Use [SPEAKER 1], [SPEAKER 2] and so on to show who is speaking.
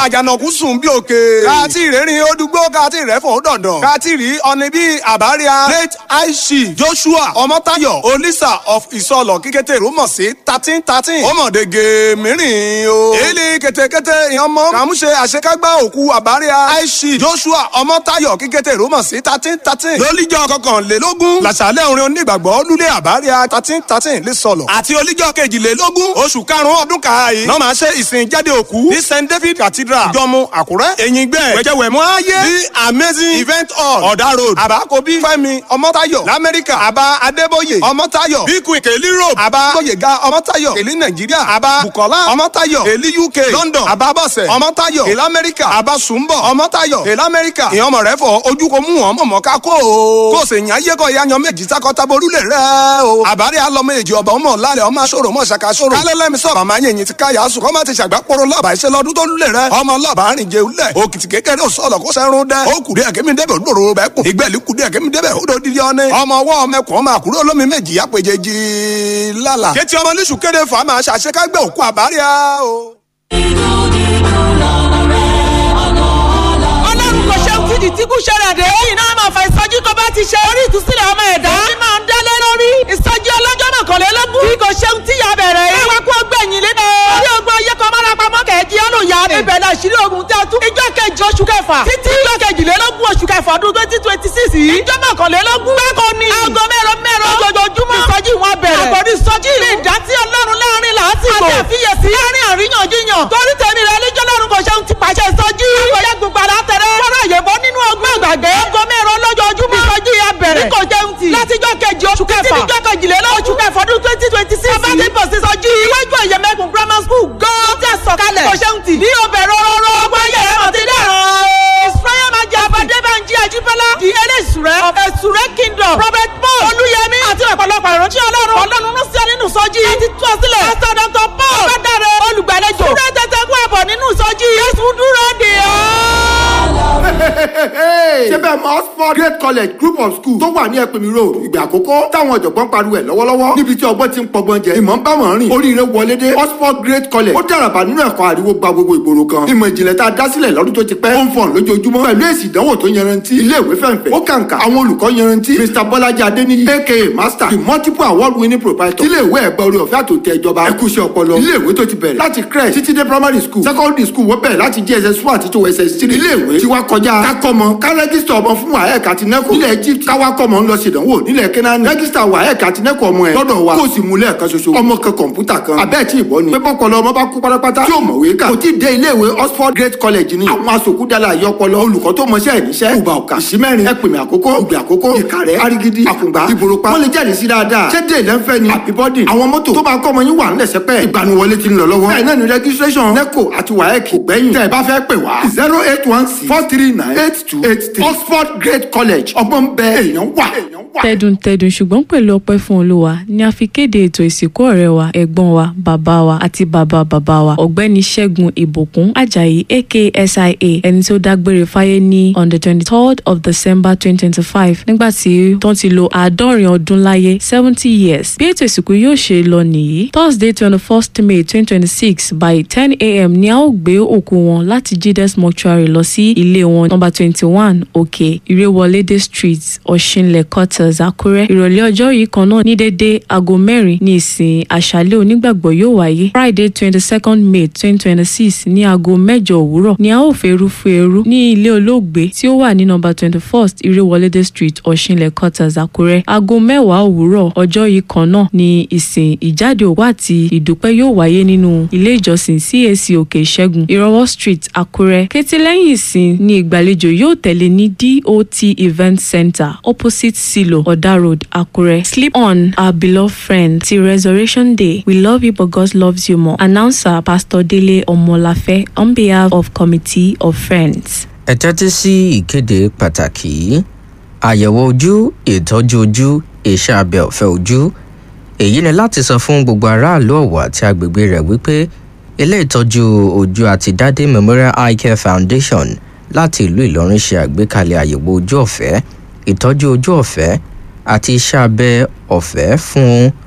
[SPEAKER 1] àjànàkú sùn bí òkè. káàtì ìrẹ́rìn odùgbò káàtì ìrẹ́fọ̀ dandan. káàtì rí ọ̀nì bíi àbáríà late aishi joshua ọmọtayọ olisa of ìsọlọ kíkété rúmọ̀ sí thirteen thirteen. ọmọdége mìíràn o. èlé kètékété ìyànmọ́ kàmúṣe àṣekágbá òkú àbáríà aishi joshua ọmọtayọ kíkété rúmọ̀ sí thirteen thirteen. lólíjọ́ kọkànlélógún làṣàlẹ̀ orin onígbàgbọ́ lulẹ̀ àbáríà thirteen thirteen lè sọ̀lọ̀. àti olíjọ́ kejìlélógún oṣù karùn-ún ọdún kàáyé. náà máa ṣe ìsìn jáde òkú ní st david cathedral jọmú àkúrẹ́ èyíngbẹ́ wẹ̀jẹ̀wẹ̀mú ayé the amazing event hall ọ̀dà road àbákobí fẹ́mi ọmọtayọ lamẹ́ríkà àbá adébóyè ọmọtayọ bíkú ìkèlí road àbá gbóyèga ọmọtayọ èlí nàìjíríà àbá bukola ọmọtayọ èlí uk london àbá bọ̀sẹ̀ ọmọtayọ èlí amẹ́ríkà àbá sùnbọ̀ ọmọtayọ èlí amẹ́ríkà ìyẹn ọmọ rẹ fọ ojú ko mú wọn mọ̀mọ́ ká kó o kó o sì yàn ayékọ̀ ya yan méjì takọ́taborúlẹ̀ rẹ o àbárẹ̀ alọ́mọ èjì ọba ọmọ lálẹ́ ọmọ aṣọ́rò ọmọ ṣàkàṣọ́rò kálẹ́lẹ́mi sọ̀rọ̀ àmọ́ ayẹyìn ti káyà sùn kọ́ má ti ṣàgbápọ̀rọ̀ lọ́ọ̀bà iṣẹ́ lọ́dún tó lulẹ̀ rẹ ọmọ lọ́ọ̀bà rìn jẹ ulẹ̀ òkìtì kékeré ò sọ̀lọ̀ kó sẹ́run dẹ́ ó kùdí ẹ̀kẹ́mi débẹ̀ olóró bẹ́ẹ̀ kùn ìgbẹ́lì kùdí ẹ̀kẹ́mi débẹ̀ ó dó dídí ọ́nẹ́ ọmọ ọwọ́ ọmọkùnrin ọmọ àkúrò olómi méjì apèjèjì lálà kétí ọmọ níṣù kéde fà máa ṣàṣekágbẹ́ òkú àbáríà o.
[SPEAKER 2] ọlọ́run kò ṣe fìdí tí kò ṣẹlẹ̀ dé. lẹ́yìn náà máa fa ìsọjí tó bá ti ṣe orí ìtúsílẹ̀ ọmọ ẹ̀dá. èyí máa ń dálé lórí. ìsọjí ọlọ́jọ́ mọ̀kànlélógún. bí kò ṣe tí ya bẹ̀rẹ̀ yìí. káwá kó gbẹ̀yìn lẹ́nu. orí ogun ayé kan máa rapamọ́ kẹ̀ẹ́jì ọlọ́yà. ibẹ̀ la ṣírí ogun tẹ́ tú. ìjọ kejì oṣù kẹfà. títí ìjọ kejìlélógún oṣù kẹfà ọdún twenty twenty six yìí. ìjọ mọ̀kànlélógún. bákan ni. aago mẹ́rọ mẹ́rọ. lójoojúmọ́. ìsọjí wọn bẹ̀rẹ̀. àkọ́rí ìsọjí. ní ìdásí ọlọ́run láàrin làásìgbò. àti àfiyèsí. láàrin àríyànjiyàn. torí tèmi rẹ lẹ́jọ́ lọ́run kò ṣeun ti pàṣẹ ìsọjí. àgbẹ̀yẹ gbogbo àlá tẹ̀rẹ̀. fọ́nrán àyẹ̀bọ́ nínú ọgbọ́n àgbàgbé. aago mẹ́rọ lójoojúmọ́. ìsọjí ya bẹ̀rẹ̀. ní kò jẹun tì. látijọ́ kejì oṣù kẹfà. títí ìjọ kejìlélógún oṣù kẹfà ọdún twenty twenty six. bàbá ti bọ̀ sí ìsọjí. iwájú ẹ̀yẹ̀mẹ̀kùn grammar school gan. tí a sọ̀kalẹ̀. kò ṣeun tì. ní obẹ̀rẹ̀ rọrọ. ọgbọ́n ayẹyẹ mọ̀ ti dẹ̀rọ̀. israel máa jẹ abadébànjẹ àjíbọ́lá. di eléṣùrẹ́ of ẹ̀ṣùrẹ́ kingdom. prophet paul olúyẹmí àti ọ̀pọ̀lọpọ̀ ìrántí ọlọ́run. ọlọ́run ló sí ọ nínú ìsọjí. ẹ ti tú ọ sílẹ̀. pastor dr paul ọ̀gbẹ́dàrẹ olùgbàlejò. súrẹ́ tẹ́tẹ́ kú ẹ̀bọ̀ nínú ìsọjí. jésù dúró dè ọ́
[SPEAKER 3] ṣé bẹ́ẹ̀ mọ oxford great college group of schools tó wà ní ẹ̀pẹ̀mí road ìgbà àkọ́kọ́ táwọn ọ̀jọ̀gbọ́n pariwo ẹ̀ lọ́wọ́lọ́wọ́ níbi tí ọgbọ́n ti ń pọgbọ́n jẹ ìmọ̀ ń bá wọn rìn oríire wọlé dé oxford great college ó dàràbà nínú ẹ̀kọ́ àríwó gba gbogbo ìgboro kan ìmọ̀ ìjìnlẹ̀ tá a dá sílẹ̀ lọ́dún tó ti pẹ́ ó ń fọ̀n lójoojúmọ́ pẹ̀lú èsì ìdánwò tó yanrantí ilé ìwé fẹ̀ǹfẹ̀ ó kàǹkà àwọn olùkọ́ yanrantí mr bọ́lájí adéníyí aka master the multiple award winning proprietor ilé ìwé ẹ̀gbẹ́ orí ọ̀fẹ́ àtòtẹ́ ìjọba ẹ̀kúṣẹ́ ọpọlọ ilé ìwé tó ti bẹ̀rẹ̀ láti crèche títí dé primary school secondary school wọ́n bẹ̀rẹ̀ láti jss one àti tó ss three ilé ìwé tí wá kọjá kákọ́mọ ká rẹ́gísítà ọmọ fún waec àti neco nílẹ̀ egypt káwá kọ́mọ ń lọ ṣèdánwò nílẹ̀ kenani rẹ́gísítà waec àti neco ọmọ ẹ̀ lọ́dọ̀ wa kó o sì mú lẹ́ẹ̀kan ṣoṣo ọmọ kan kọ̀ǹpútà kan abẹ́ẹ̀ tí ìbọn ni pé bọ́kọlọ ọmọ bá kú pátápátá tí ò mọ̀wé kà kò tí ì dé ilé ìwé oxford great college ni àwọn asòkúdàlà àyọpọlọ olùkọ́ tó mọṣẹ́ ìníṣẹ́ ìgbà ọ̀kà ìsímẹ́rin ẹ̀pìnmẹ̀ àkókò ìgbà àkókò ìkàrẹ́ arigidi àkùngbà ìbòròpá wọ́n lè jáde sí dáadáa ṣé dé ìlẹ́nfẹ́ ni àbíbọ́dì àwọn mọ́tò tó máa kọ́ ọmọ yín wà ń lẹ̀sẹ̀ pẹ́ ìgbaniwọlé ti ń lọ lọ́wọ́ bẹ́ẹ̀ náà ni registration neco àti waec kò gbẹ́yìn tẹ́ ẹ bá fẹ́ pè wá zero eight one six four three nine eight two eight three oxford great college ọgbọ́n bẹ èèyàn wà.
[SPEAKER 4] tẹdùntẹdùn ṣùgbọ́n pẹ̀lú ọpẹ́ fún olúwa ni a fi kéde ètò ìsìnkú ọ̀rẹ́ wa ẹ̀gbọ́n wa bàbá wa àti bàbá bàbá wa ọ̀gbẹ́ni ṣẹ́gun ìbùkún ajayi aka sia ẹni tó dágbére fáyé ní on the twenty third of december twenty twenty five nígbà tí tó ti lo àádọ́rin ọdún láyé seventy years bí ètò ìsìnkú yóò ṣe lọ nìyí thursday twenty first may twenty twenty six by ten a.m. ni a ó gbé òkú wọn láti gdes mortuary lọ sí ilé wọn number twenty one òkè ìrèwọlédè street ọ̀ṣinlẹ̀ quarters àkúrẹ́ ìrọ̀lẹ́ ọjọ́ yìí kan náà ní dédé aago mẹ́rin ní ìsìn àṣálẹ́ onígbàgbọ́ yóò wáyé friday twenty second may twenty twenty six ní aago mẹ́jọ òwúrọ̀ ni a ó fẹ́rú fẹ́rú ní ilé olóògbé tí ó wà ní number twenty first ìrèwọlédè street ọ̀ṣinlẹ̀ quarters àkúrẹ́ aago mẹ́wàá òwúrọ̀ ọjọ́ yìí kan náà ní ìsìn ìjáde òkú àti ìdúpẹ́ yóò wáyé nínú ilé ìjọsìn cac òkè ìṣẹ́gun ìrọwọ́ street àkúrẹ́ kété lẹ́yìn ìsìn ní ìgbàlejò yóò tẹ̀lé ní dot event center opposite silo oda road akure sleep on our beloved friend till resurrection day we love you but god loves you more announcer pastor dele omolafe on behalf of committee of friends.
[SPEAKER 5] ẹ tẹ́tí sí ìkéde pàtàkì yìí àyẹ̀wò ojú ìtọ́jú ojú iṣẹ́ abẹ ọ̀fẹ́ ojú èyí ni láti sọ fún gbogbo aráàlú ọ̀wọ̀ àti agbègbè rẹ̀ wípé ilé ìtọ́jú ojú àti dádé memorial eye care foundation láti ìlú ìlọrin ṣe àgbékalẹ̀ àyẹ̀wò ojú ọ̀fẹ́ ìtọ́jú ojú ọ̀fẹ́ àti iṣẹ́ abẹ ọ̀fẹ́ fún